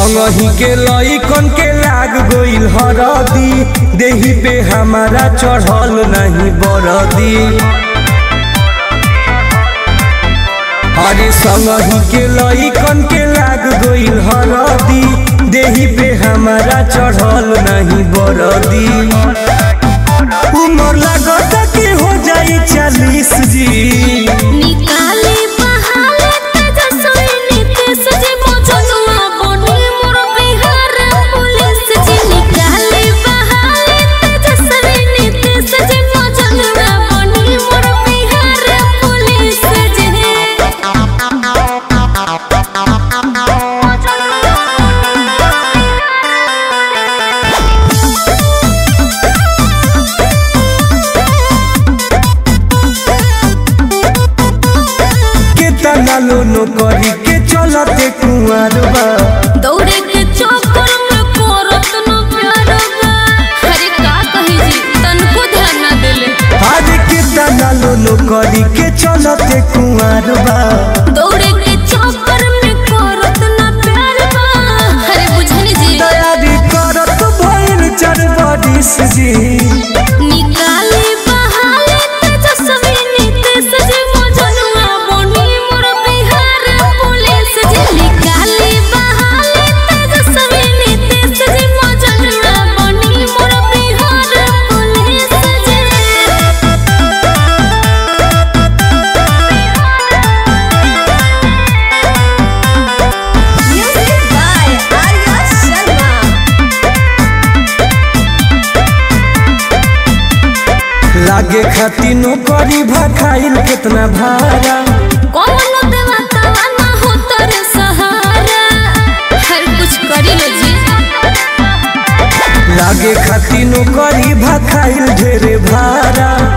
संगही के लइकन के लाग गइल हरदी देही पे हमारा चढ़ल नहीं बरदी अरे संगही के लइकन के लाग गइल हरदी देही पे हमारा चढ़ल नहीं बरदी उमर लागत कि हो जाई चालीस जी निकाले बहाले तेजस्वी नीतीश जी मौजूदवा बनी मोर बिहार पुलिस जी निकाले बहाले तेजस्वी नीतीश जी मौजूदवा बनी मोर बिहार पुलिस जी केतना लोनो करी के चलते कुंवर बा दौड़े के चक्कर में करत न प्यार बा अरे का कही जी तनको ध्यान ना देले आज केतना लोनो करी के चलते कुंवर बा दौड़े के चक्कर में करत न प्यार बा अरे बुझनी जी तैयारी करत भइल चार बरिस जी निकाले बहाले तेजस्वी नीतीश जी मौजूदवा बनी मोर बिहार पुलिस जी निकाले बहाले तेजस्वी नीतीश जी मौजूदवा बनी मोर बिहार पुलिस जी Music by Arya Sharma. लागे खाती नौकरी भखाइल केतना भाड़ा कौनो देवतावा ना हो तोरे सहारा हर कुछ करी ले जी लागे खाती नौकरी भखाइल ढेरे भाड़ा